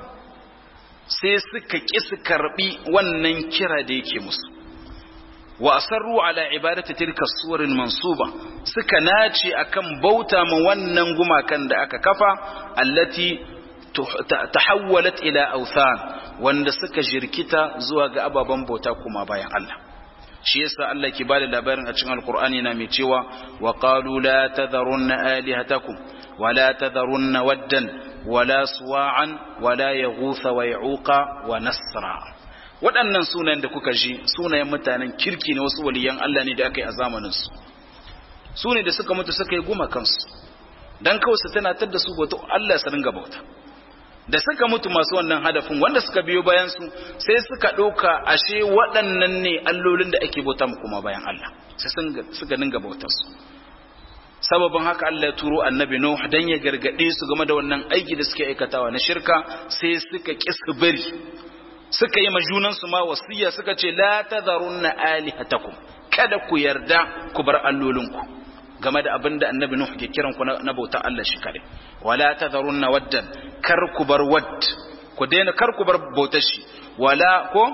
sai suka ƙi su karbi wannan kira da yake musu wa asarru ala ibadati tilka suwarin mansuba suka nace akan bauta ma wannan gumakan da aka kafa allati tahawwalat ila authan wanda suka jirkita zuwa ga ababen bauta kuma bayan Allah shi yasa Allah ke bada labarin a cikin alqur'ani na mai cewa wa qalu la tadharunna alihatakum wa la tadharunna waddan wa la suwa'an wa la yaghutha wa ya'uqa wa nasra waɗannan sunayen da kuka ji sunayen mutanen kirki ne wasu waliyan Allah ne da aka yi a zamanin su su ne da suka mutu suka yi guma kansu dan kawai su tunatar da su bauta Allah su ringa bauta da suka mutu masu wannan hadafin wanda suka biyo bayan su sai suka ɗauka ashe waɗannan ne allolin da ake bauta kuma bayan Allah sai suka dinga bautar su sababin haka Allah ya turo annabi Nuh dan ya gargade su game da wannan aiki da suke aikatawa na shirka sai suka ki su bari suka yi majunan su ma wasiya suka ce la tadharunna alihatakum kada ku yarda ku bar allolinku game da abin da annabi Nuh ke kiran ku na bauta Allah shi kare wala tadharunna waddan kar ku bar wadd ku daina kar ku bar bautar shi wala ko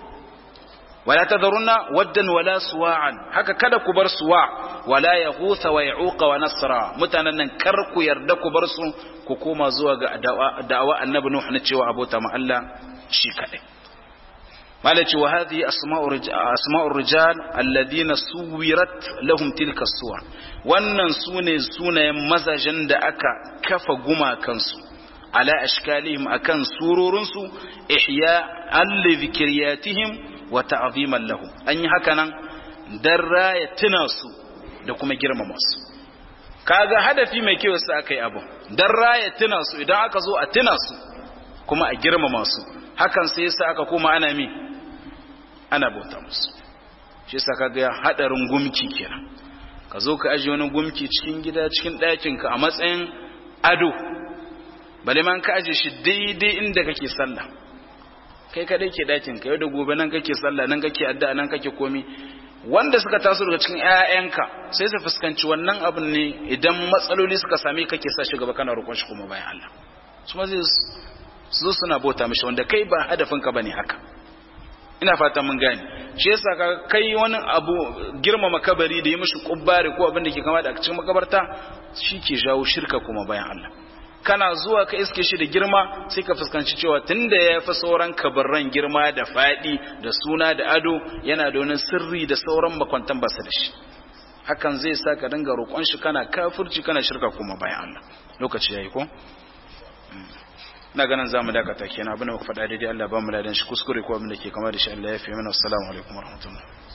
wala tadharunna waddan wala suwa'an haka kada ku bar suwa wala yaghutha wa ya'uqa wa nasra mutanen nan kar ku yarda ku bar su ku koma zuwa ga da'awa annabi Nuh na cewa abota ma Allah shi kare malaci wa hadhihi asma'ur rijal alladhina suwirat lahum tilka suwar wannan sune sunayen mazajen da aka kafa gumakansu ala ashkalihim akan surorinsu ihya alli dhikriyatihim wa ta'ziman lahum an yi haka nan dan raya tuna su da kuma girmama su kaga hadafi mai kyau sai aka yi abu dan raya tuna su idan aka zo a tuna su kuma a girmama su hakan sai yasa aka koma ana mi ana bauta musu shi yasa kaga hadarin gumki kenan ka zo ka aje wani gumki cikin gida cikin ɗakin ka a matsayin ado bale man ka aje shi daidai inda kake sallah kai kadai ke ɗakin ka yau da gobe nan kake sallah nan kake addu'a nan kake komi wanda suka taso daga cikin ƴaƴanka sai su fuskanci wannan abin ne idan matsaloli suka same ka ke sa shi gaba kana roƙon shi kuma bayan Allah su ma zai zo suna bauta mishi wanda kai ba hadafin ka bane haka ina fata mun gane shi yasa ka kai wani abu girmama kabari da yi mishi kubbare ko abin da ke kama da cikin makabarta shi ke jawo shirka kuma bayan Allah kana zuwa ka iske shi da girma sai ka fuskanci cewa tunda ya fi sauran kabarran girma da faɗi da suna da ado yana da wani sirri da sauran makwantan basa da shi hakan zai sa ka dinga roƙon shi kana kafirci kana shirka kuma bayan Allah lokaci yayi ko na ganin zamu dakata kenan abin da muka faɗa daidai Allah ba mu ladan shi kuskure ko abin da ke kama da shi Allah ya fi mana assalamu alaikum warahmatullahi